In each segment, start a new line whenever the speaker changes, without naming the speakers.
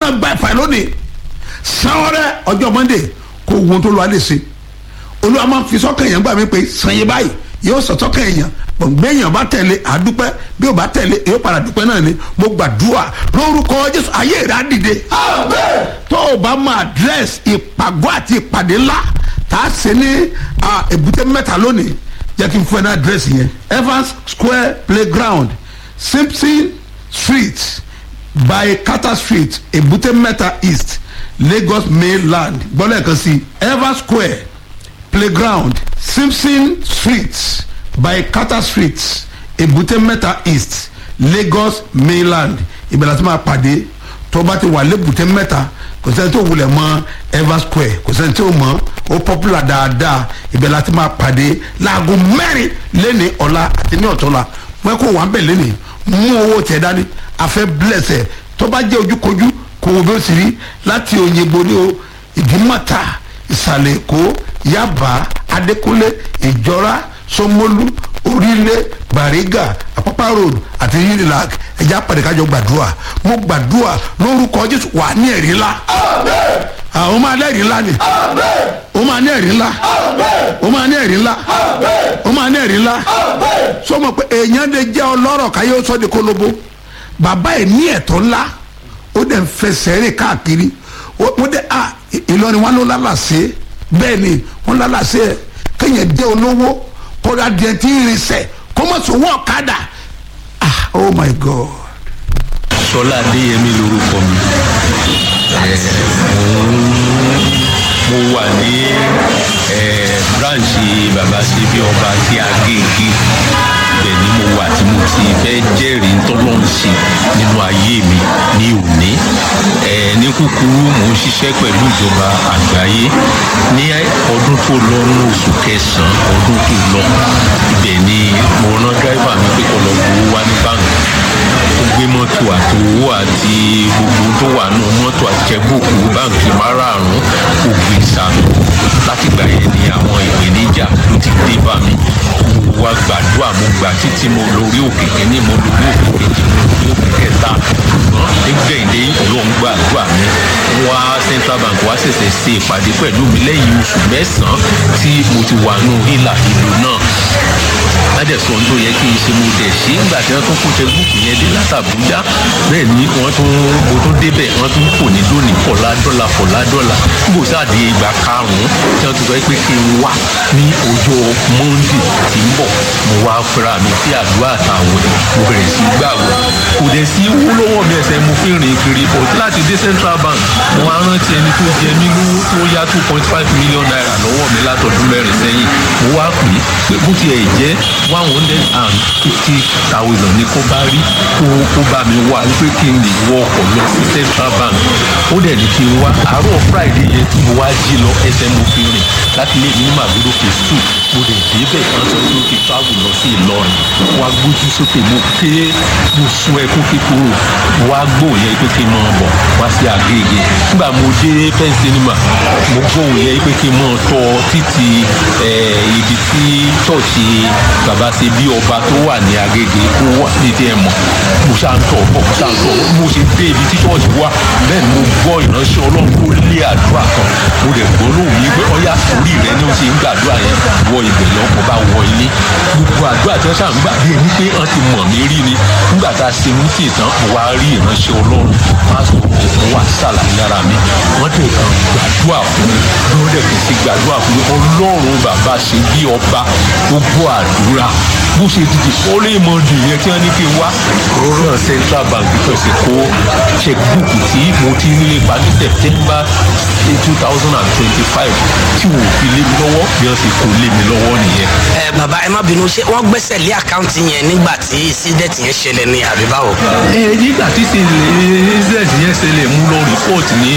máa gba ìfà lónìí sanwó-rẹ ọjọ́ monday kó wo tó lọ́ọ́ lè ṣe olúwa máa fi sọ́kàn èèyàn gbà mí pé sanye báyìí yóò sọ sọ́kàn èèyàn gbọ̀ngbẹ́ èèyàn bá tẹ̀lé àdúpẹ́ bí ó bá tẹ̀lé yóò padà dúpẹ́ náà ni mo gbàdúrà lórúkọ jésù ayé rẹ̀ á dìde tó o bá mọ àdírẹ́sì ìpàgọ́ àti ìpàdé ńlá tá a ṣe ní èbúté mẹ́ta lónìí jẹ́ kí n fún ẹ ní àdírẹ́sì yẹn evans square playground simpson street by carter street èbúté mẹ́ta east lagos mainland gbọ́dọ̀ kan sí evans square playground simpson street by carter street èbúté mẹ́ta east lagos mainland ìbẹ̀rẹ̀ tí máa pàdé tó bá ti wà lébùté mẹ́ta kò sẹ́ni tó wulẹ̀ mọ́ evans square kò sẹ́ni tó mọ́ ó popular dáadáa ìbẹ̀rẹ̀ tí máa pàdé láago mẹ́rin lẹ́ni ọ̀la àti ní ọ̀tọ́la wọ́n kó wà ń bẹ̀ lẹ́ni mú owó tẹ̀ dání afẹ́ blẹ̀sẹ̀ tó bá jẹ́ ojúkojú kò wọ́n bí ó sì rí láti òyìnbó ní o ìdímọ̀ta ìsàlẹ̀ èkó yaba adékúnlé ìjọra sọmọlú orílẹ̀ bariga apapa road àti unilag ẹ̀já pàdékájọ gbàdúrà mo gbàdúrà lórúkọ jésù wà ní ẹ̀rí ńlá àwọn máa ní ẹ̀rí ńlá ni ó máa ní ẹ̀rí ńlá ó máa ní ẹ̀rí ńlá ó máa ní ẹ̀rí ńlá sọmọ pé èèyàn lè jẹ́ ọlọ́rọ̀ káyé ó sọ de kólóbó bàbá ẹ̀ ní ẹ̀tọ́ ńlá ó dẹ̀ ń fẹsẹ̀ rìn káàkiri ó dẹ̀ à ìlọrin wọn ló lálàsẹ́ bẹ́ẹ̀ ni wọ́n lálàsẹ́ ẹ̀ kéèyàn jẹ́ olówó kóra díẹ̀ tí ń rinsẹ̀ kó mọ̀ sọ wọ́n ọ̀kadà ah oh my god.
sọlá adéyẹmí lorúkọ mi mo wà ní branch baba síbi ọba tí a gé igi ibẹ̀ ni mo wà tí mo ti fẹ́ jẹ́rìí tọ́lọ́ ń ṣe nínú ayé mi ní òní ní kúkúrú mò ń ṣiṣẹ́ pẹ̀lú ìjọba àgbáyé ní ọdún tó lọ ní oṣù kẹsàn-án ọdún tó lọ ibẹ̀ ni mo rán dráìvà mi pé kó lọ gbowó wá ní báńkì ó gbé mọ́tò àtòwó àti gbogbo tó wà nù mọ́tò àjẹbùkù báńkì márààrún kò gbé sànù látìgbà yẹn ni àwọn ìpèníjà ló ti dé bá mi mo wá gbàdúrà mo gbà títí mo lórí òkè kínní mo lórí òkè kejì mo lórí òkè kẹta nígbẹ̀yìndé olóhùn gbàdúrà mi wá central bank wá ṣẹ̀ṣẹ̀ ṣe ìpàdé pẹ̀lú mi lẹ́yìn oṣù mẹ́sàn-án tí mo ti wà nù hílà ìlú náà ládẹ̀sọ tó yẹ kí n ṣe mo dẹ̀ ṣe nígbà tí wọ́n tún kó tẹ́gùkù yẹn dé látàbújá bẹ́ẹ̀ ni wọ́n tún mo tún débẹ̀ wọ́n tún kò ní lónìí fọ̀lá dọ́là fọ̀lá dọ́là níbo sáàdì ìgbà karùn-ún tí wọ́n tún sọ pé kí n wá ní ọjọ́ monday tí ń bọ̀ mo wá fúnra mi sí àdúrà àtàwọn mo bẹ̀rẹ̀ sí gbàgbọ́ kò dẹ̀ sí owó lọ́wọ́ mi ẹsẹ̀ mo fi rìn kiri bọ̀ láti dé central bank mo wá rántí ẹni tó jẹ mí lówó tó yá two point five million naira lọ́wọ́ mi látọdún mẹ́rin sẹ́yìn mo wá pè é pé bó tiẹ̀ jẹ́ one hundred and fifty thousand ní kó bá rí kó kó bá mi wá pé kí n lè wọ ọkọ̀ lọ sí central bank ó dẹ̀ ní kí n wá àárọ̀ friday yẹn tí mo wá jí lọ ẹsẹ̀ mo fi rìn láti lè ní màgbéló phase two mo dẹ̀ débẹ̀ kan sọ pé ó ti travel lọ sí ìlọrin wá gbójú sókè mo ké mo sun ẹkún kíkorò wá gbóhùn yẹn pé kí n máa bọ̀ wá sí àgègè nígbà mo dé pen cinema mo gbóhùn yẹn pé kí n máa tọ títí ibi tí ṣọ́ọ̀ṣì bàbá ṣe bí ọba tó wà ní agége kó wà ní tí ẹ mọ̀ mo ṣáà ń tọ̀ bọ̀ mo ṣáà ń tọ̀ mo ṣe dé ibi tí ṣọ́ọ̀ṣì wà bẹ́ẹ̀ ni mo gbọ́ ìránṣẹ́ ọlọ́run tó lé àdúrà kan mo dẹ̀ gbọ́ lóhùn yìí pé ọyá orí rẹ ni ó ṣe ń gbàdúrà yẹn wọ ibẹ̀ lọ́kọ̀ bá wọ ilé gbogbo àdúrà tí wọ́n ṣáà ń gbà bí ẹni pé wọ́n ti mọ̀ mí rí ni nígbà tá a ṣe mú sí ìtàn mo wá rí ìránṣẹ́ ọlọ́run pásítọ̀ mo wá ṣàlàyé lára mi wọ́n dẹ̀ kàn gbàdúrà fún mi bí wọ́n dẹ̀ fi ṣe gbàdúrà fún mi ọlọ́run bàbá ṣe bí ọba gbogbo àdúrà bó ṣe dìde orí ìmọ̀ọ́dì yẹn tí wọ́n ní kí n wá rọ́rọ́ central bank tó ṣe kó checkbook tí mo ti ní ipa ní september two thousand and twenty-five tí wò ó fi lé mi lọ́wọ́ bí wọ́n ṣe kó lé mi lọ́wọ́ nìyẹn.
ẹ bàbá ẹ má bínú ṣé wọ́n gbẹ́sẹ̀ lé àkáǹtì yẹn nígbà tí incident yẹn ṣẹlẹ̀ ní àbí báwo.
ẹ nígbà tí incident yẹn ṣẹlẹ̀ mú lọ report ní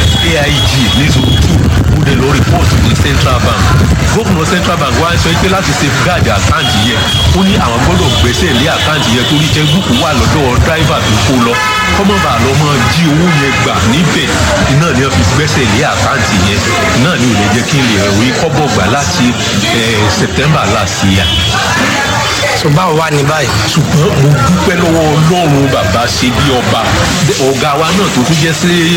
aig ní zone two mo dẹ̀ lọ report ní central bank gómìnà central bank wá sọ pé láti safeguard àkáǹtì yẹn ó ní àwọn gbọ́dọ̀ gbẹ́sẹ̀ lé àkáǹtì yẹn torí checkbook wà lọ́dọ̀ driver tó kó lọ kọ́mọ̀bà lọ mọ́ jí owó yẹn gbà níbẹ̀ iná ni wọ́n fi gbẹ́sẹ̀ lé àkáǹtì yẹn iná ni ò lè jẹ́ kí n lè rí kọ́bọ̀ gbà láti september last year
so báwo wá ní báyìí.
ṣùgbọ́n mo dúpẹ́ lọ́wọ́ ọlọ́run bàbá ṣe bí ọba ọ̀gá wa náà tó tún jẹ́ sí